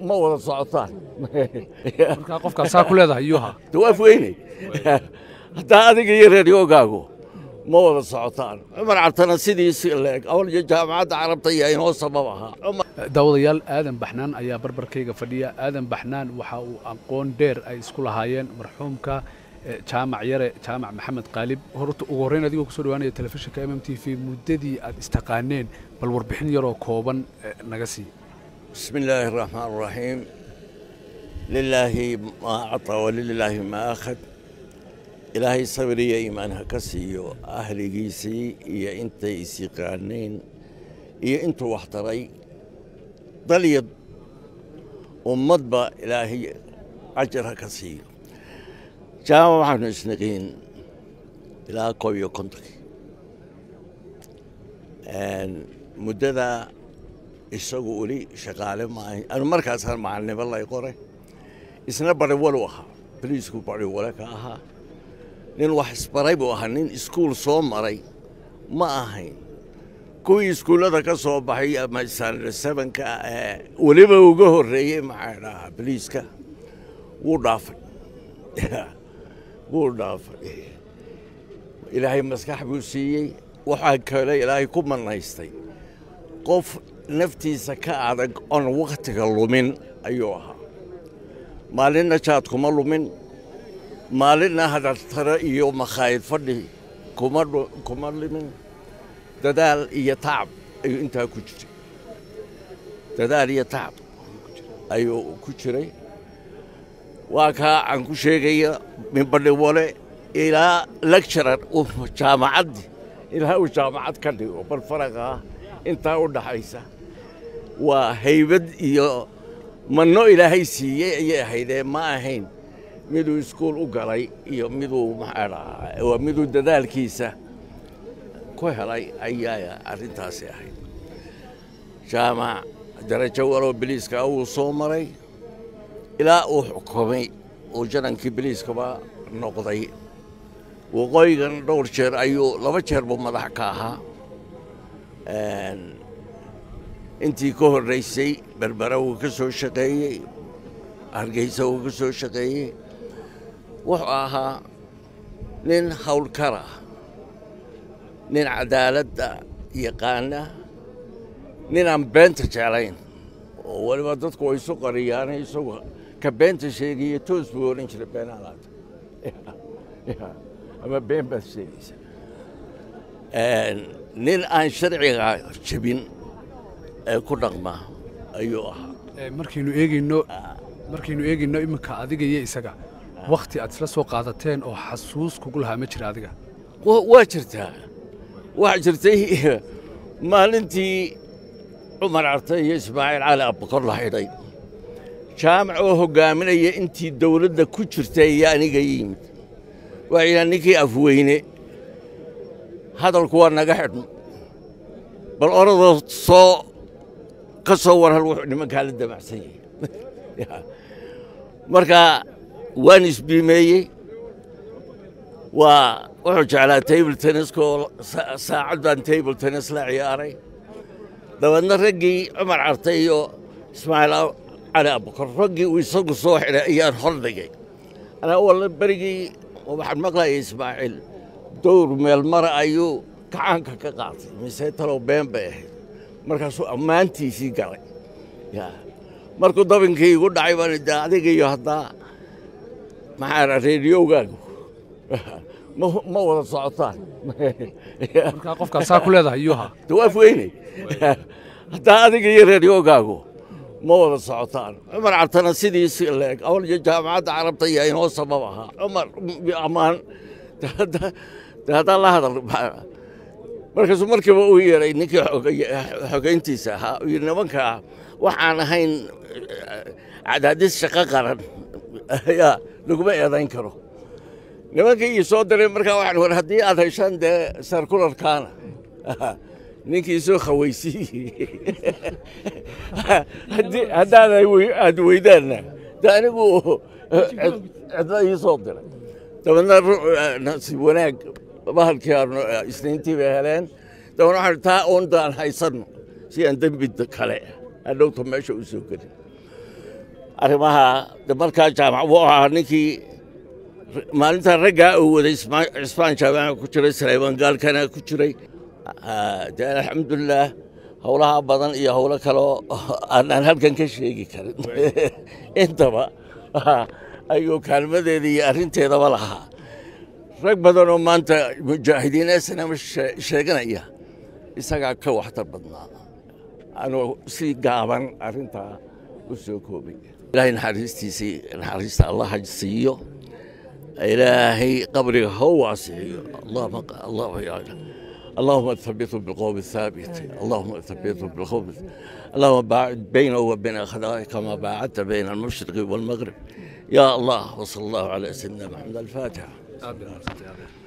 ma wada socotaan markaa qofkaas saa ku leedahay yuha dawaaf weyne haddaa adiga iyo reeryogaagu ma wada socotaan cumar cabtana sidiisi leeg awal iyo jaamacadda carabta iyo inoo sabab ahaa daawadayaal aadan baxnaan ayaa barbarkayga fadhiya aadan baxnaan waxa uu aqoon dheer ay isku lahaayeen marxuumka jaamac yare jaamac maxamed qaalib horta ugu horreyn adigoo kusoo dhawaanaya telefishinka m m t v muddadii aad istaqaaneen bal warbixin yaroo kooban naga sii بسم الله الرحمن الرحيم لله ما أعطى ولله ما أخذ إلهي صبري إيمان هكسيو أهلي جيسي إيا إنت إسيقانين إيا إنت وحتري ضليد ومضبى إلهي أجر هكسيو جامع محمد سنقين إلى قوي كنتري مدة isagu weli shaqaale maahay anu markaasaan macalnimo lay qoray isna bariwalu ahaa boliisku bariwale ka ahaa nin wax isbaray buu ahaa nin iskuul soo maray ma ahayn kuwii iskuullada ka soo baxay ama sanad sevenka ee weliba uga horreeyey maxaa dhahaa boliiska wuu dhaafay wuu dhaafay ilaahay maskax buu siiyey waxaa kale ilaahay ku manaystay qof naftiisa ka adag oon wakhtiga lumin ayuu ahaa maalinna jaad kuma lumin maalinna hadartare iyo makhaayid fadhi kuma limin dadaal iyo tacab ayuu intaa ku jiray dadaal iyo tacab ayuu ku jiray waa kaa aan ku sheegaya minbadhiwale ilaa lecturar jaamacaddii ilaa uu jaamacad ka dhigo bal faraqa ah intaa u dhaxaysa waa haybad iyo manno ilaahay siiyey ayay ahaydee ma ahayn miduu iskuul u galay iyo miduu maxaa dhahaa waa miduu dadaalkiisa ku helay ayaa arrintaasi ahayd jaamac darajo waloo biliiska wuu soo maray ilaa uu xukumay uu janankii biliiskaba noqday waqooyigan dhowr jeer ayuu laba jeer buu madax ka ahaa intii ka horraysay berbera wuu ka soo shaqeeyey hargeysa wuu ka soo shaqeeyey wuxuu ahaa nin hawlkara nin cadaaladda yaqaana nin aan beenta jeclayn oo weliba dadku way isu qariyaane isagu ka beenta sheegaya toos buu odhan jiray beenaalaata ama been baad sheegaysa nin aan sharciga jebin ee ku dhaqma ayuu ahaa markaynu eegayno markaynu eegayno iminka adiga iyo isaga wakhti aad isla soo qaadateen oo xasuus kugu lahaa ma jira adiga waa jirtaa waxaa jirtay maalintii cumar carte iyo ismaaciil cali abbakor la xidhay jaamac oo hoggaaminaya intii dawladda ku jirtay iyo aniga yimid waxayna ninkii afweyne hadalku waa naga xidhno bal oradoo soo ka soo waran wuxuu nimankaa la damacsan yahay marka waan isbiimeeyey waa wuxuu jeclaa table tenniskoo saacad baan table tennis la ciyaaray dabeedna raggii cumar carte iyo ismaaciil cali abukar raggii uu isagu soo xidhay ayaan hor dhigay anaa walla berigii waxaan maqlayay ismaaciil dowr meel mara ayuu gacaanka ka qaatay mise talow been bay ahayd markaasuu ammaantiisii galay markuu dabinkii igu dhacay baan de adiga iyo haddaa maxaa reediyogaagu ma wada socotaan markaa qofkaas saa ku leedahay yuha dawaaf weyne haddaa adiga iyo reeryogaagu ma wada socotaan cumar cabtana sidiisi leeg awal iyo jaamacadda carabta iyo inoo sabab ahaa cumar ammaan haddaa la hadal markaasuu markiiba uu yeeray ninkii xogeyntiisa ahaa uu yidhi nimankaa waxaan ahayn cadaadis shaqo qaran ayaa laguma eedayn karo nimankii ii soo diray markaa waxaan war haddii aad heshaan dee sarkularkaana ninkii soo khawaysiiyey haddaad aad weydaanna de anigu cidla ii soo diray dabeedna nasiib wanaag bahalkii aanu isniintii bay heleen dabeedna waxaan taa uundaan haysanno si aan dembi kale hadhowta meesha u soo gelin arrimaha markaa jaamac wuu ahaa ninkii maalintaa raggaa uu waday cismaan jaamaca ku jiray saleymaan gaalkana ku jiray de alxamdulilaah howlaha badan iyo howlo kaleo aanaan halkan ka sheegi karin intaba ayuu kaalmadeeda iyo arrinteedaba lahaa rag badanoo maanta mujaahidiin snm sheeganaya isagaa ka waxtar badnaa anuu si gaaban arrintaa u soo koobay ilaahay naxariistiisii naxariista allah ha siiyo ilaahay qabriga ha u waasixiyo اللهم ثبته بالقوم الثابت اللهم ثبته بالقوم اللهم باعد بينه وبين أخلاقه كما باعدت بين المشرق والمغرب يا الله وصلى الله على سيدنا محمد الفاتحة